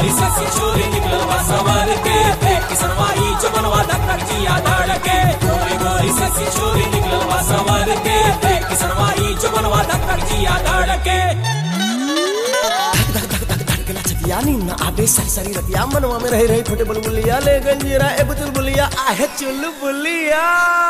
गोरी ससी छोरी निकल सवार के देख किसनवाई जमनवा धक्कर जिया धड़के गोरी गोरी ससी छोरी निकल सवार के देख किसनवाई जमनवा धक्कर जिया धड़के धड़कना छतिया नींद आबे सारी सारी रतिया मनवा में रही रही छोटे बुलबुलिया ले गंजीरा ए बुतुल बुलिया आहे चुल बुलिया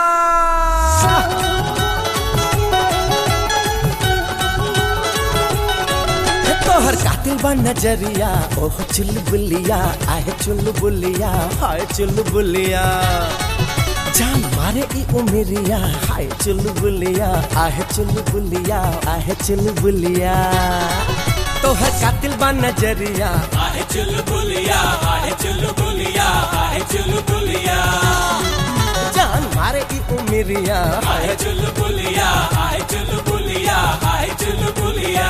हे तोहर कातिल बा नजरिया ओह चुल बुलिया आहे चुल बुलिया हाय चुल बुलिया जान मारे ई उमरिया हाय चुल बुलिया आहे चुल बुलिया आहे चुल बुलिया तोहर कातिल बा नजरिया आहे चुलबुलिया आहे चुलबुलिया आहे चुलबुलिया जान मारे ई उमरिया आहे चुलबुलिया आहे चुलबुलिया आहे चुलबुलिया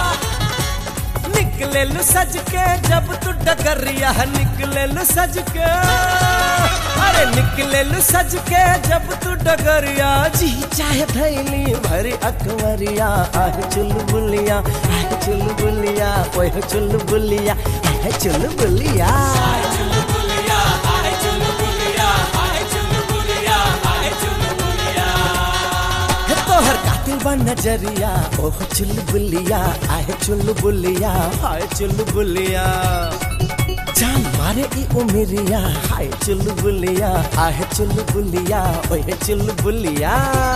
निकले लू सज के जब तू डगरिया निकले लू सज के अरे निकले लू सज के जब तू डगरिया जी चाहे थैली भरी अकवरिया आह चुलबुलिया आह चुलबुलिया ओह चुलबुलिया आह चुलबुलिया चुलबुलिया आहे चुलबुलिया आहे चुलबुलिया आहे चुलबुलिया हे तोहर कातिल बा नजरिया ओह चुलबुलिया आह चुलबुलिया हाय चुलबुलिया जान मारे ई उमरिया हाय चुलबुलिया आह चुलबुलिया ओह चुलबुलिया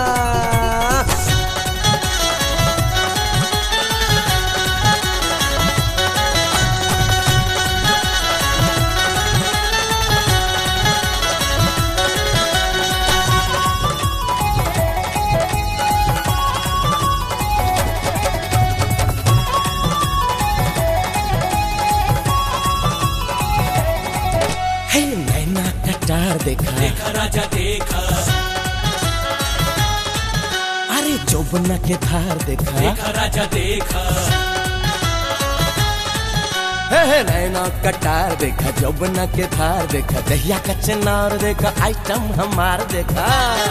हे नैना कटार देखा देखा राजा देखा अरे चौबना के धार देखा देखा राजा देखा हे हे नैना कटार देखा जौबना के धार देखा दहिया का चनार देखा आइटम हमार देखा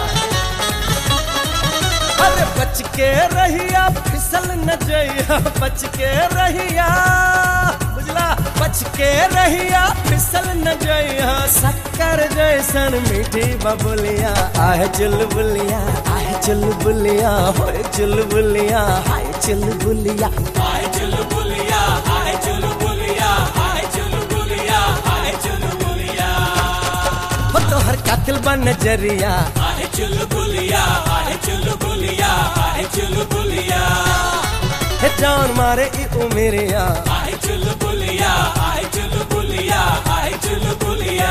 अरे बच के रहिया फिसल न जइया बच के रहिया बुझला बच के रहिया फिसल न जइया शक्कर जैसन मीठी बबुलिया आह चुलबुलिया आह चुलबुलिया होए चुलबुलिया हाय चुलबुलिया आहे चुलबुलिया आहे चुलबुलिया आहे चुलबुलिया आहे चुलबुलिया हो तोहर कातिल बा नजरिया आहे चुलबुलिया आहे चुलबुलिया आहे चुलबुलिया हे जान मारे ई उमेरिया आहे चुलबुलिया आहे चुलबुलिया आहे चुलबुलिया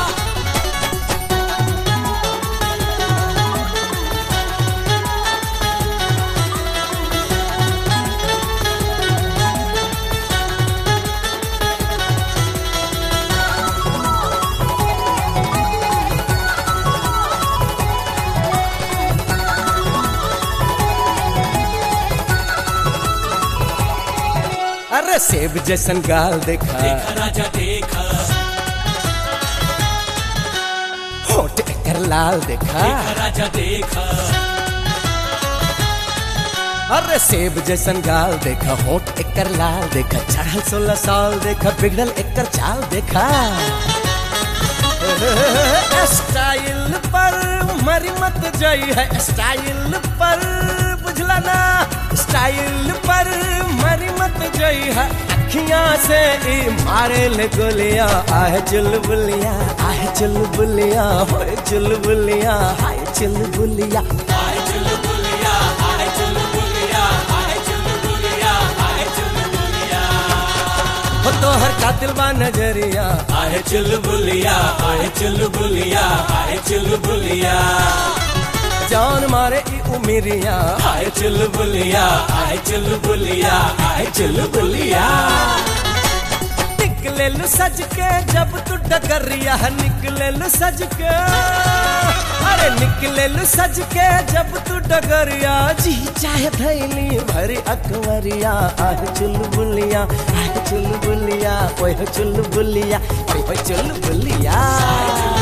अरे सेब जैसन गाल देखा देखा राजा देखा होठ एकर लाल देखा देखा राजा देखा अरे सेब जैसन गाल देखा होठ एकर लाल देखा चढ़ल सोलह साल देखा बिगड़ल एकर चाल देखा स्टाइल पर मरी मत जाई है स्टाइल पर बुझला ना स्टाइल पर मरी मत जाई है अखियां से ई मारे ले गोलिया आह चुलबुलिया आह चुलबुलिया होए चुलबुलिया हाय चुलबुलिया आहे चुलबुलिया आहे चुलबुलिया आहे चुलबुलिया आहे चुलबुलिया हो तोहर कातिल बा नजरिया आहे चुलबुलिया आहे चुलबुलिया आहे चुलबुलिया जान मारे ई उमिरिया आहे चुलबुलिया आहे चुलबुलिया आहे चुलबुलिया निकले लू सज के जब तू डगरिया निकले लू सज के अरे निकले लू सज के जब तू डगरिया जी चाहे थैली भरी अकवरिया आह चुलबुलिया आह चुलबुलिया ओह चुलबुलिया ओह चुलबुलिया